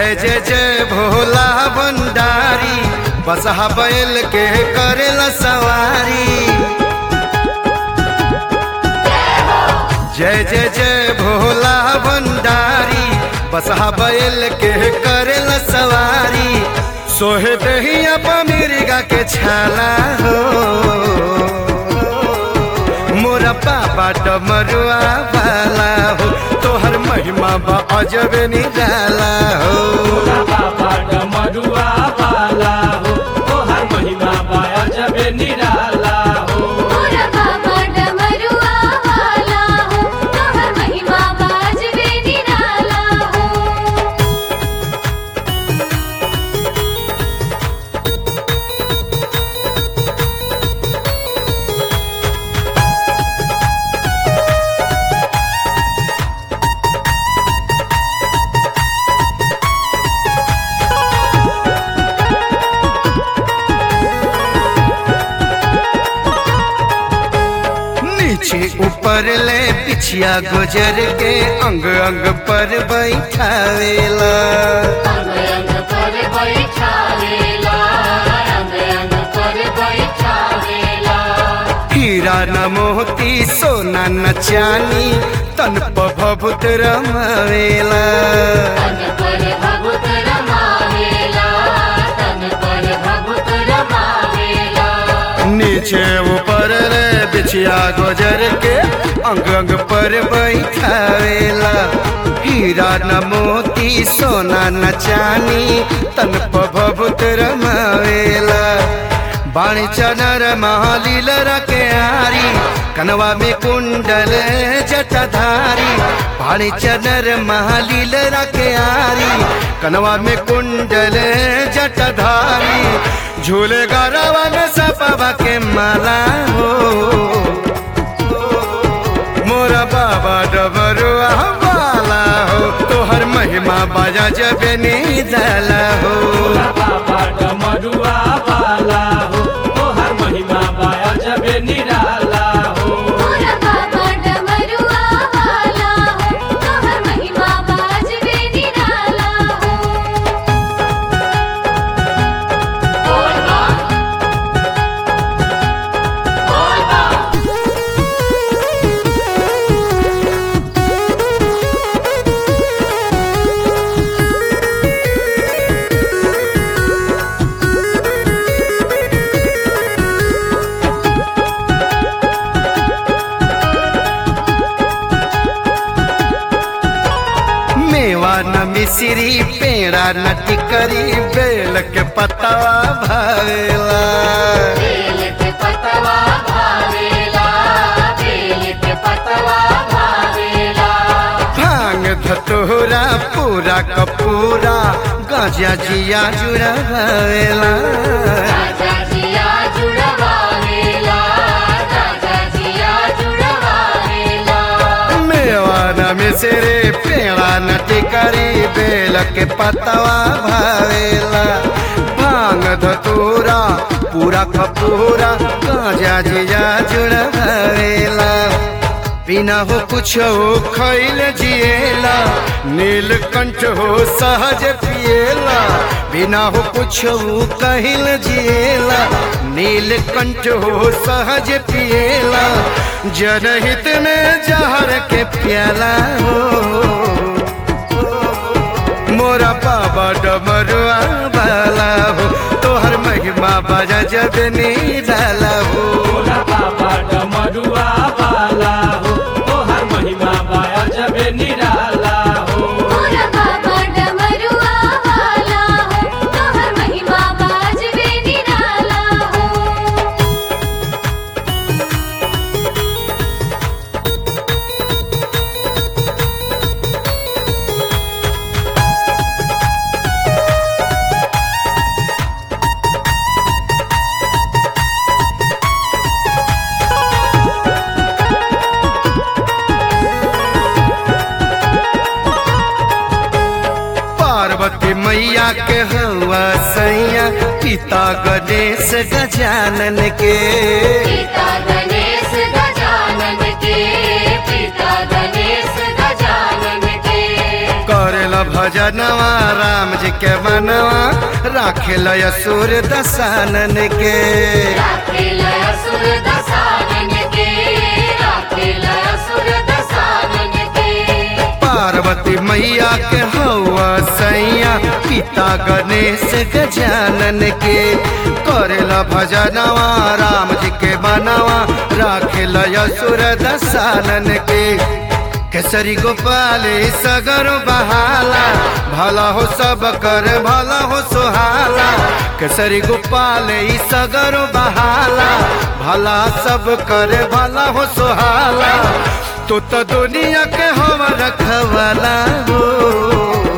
जय जय जय भोला भंडारी बसहा बैल के करेला सवारी जय जय जय भोला भंडारी बसहा बैल के करेला सवारी सोहे दहिया पमिरिगा के छाला हो मोरा पापा डमरुआ वाला हो तोहर महिमा बा अजब निराला हो बाबा डमरुआ वाला हो तोहर महिमा बाया जबे निराला हो मोरा बाबा डमरुआ वाला हो तोहर महिमा बाजबे निराला हो नीचे ऊपर ले पिछिया गुजर के अंग अंग पर बैठावेला अंग अंग पर बैठावेला अंग अंग पर बैठावेला हीरा न मोती सोना न चानी तन प भभुत रमावेला तन पर भभुत रमावेला तन पर भभुत रमावेला नीचे ऊपर ले बिछिया गुजर के अंग अंग पर बैठावेला हीरा न मोती सोना न चानी तन प भभुत रमावेला बाणी चनर महालील के आरी कनवा में कुंडल जटाधारी बाणी चनर महालील के आरी कनवा में कुंडल जटाधारी झूले गरवा में सपवा के माला हो मोरा बाबा डबरुआ वाला हो तोहर महिमा बाजा जब निदला हो बाबा डमरुआ वाला हो तोहर महिमा बाया जबे निराला हो मोरा बाबा डमरुआ वाला हो तोहर महिमा बाजबे निराला हो बोल बोल मेवा न मिश्री पेड़ा न टिकरी बेल के पतवा भावेला बेल के पतवा भावेला बेल के पतवा भावेला भांग धतोरा पूरा कपूरा गाजा जिया जुड़ा भावेला राजा जिया जुड़वावेला राजा जिया जुड़वावेला मेवा न मिश्री पेड़ा न टिकरी बेल के पतवा भावेला भांग धतोरा पूरा कपूरा गाजा जिया जुड़ा भावेला बिना हो कुछ हो खैल जिएला नीलकंठ हो सहज पिएला बिना हो कुछ हो कहिल जिएला नीलकंठ हो सहज पिएला जनहित में जहर के प्याला हो मोरा बाबा डमरुआ वाला हो तोहर महिमा बाजा जब निराला हो भोला बाबा डमरुआ वाला हो तोहर महिमा बाया जबे निराला हो मोरा बाबा डमरुआ वाला हो तोहर महिमा बाजबे निराला हो पार्वती मैया के हवा सैया पिता गणेश गजानन के पिता गणेश गजानन के पिता गणेश गजानन के करेला करेला भजनवा राम जी के मनवा राखेला असुर दसानन के राखेल असुर दसानन के राखेल असुर दसानन के पार्वती मैया के हवा सैया पिता गणेश गजानन के करेला भजनवा राम जी के मनवा राखेला असुर दसानन के केसरी गोपाले सगर बहाला भला हो सब कर भला हो सुहाला केसरी गोपाले सगर बहाला भला सब कर भला हो सुहाला तो तो दुनिया के हम रखवाला हो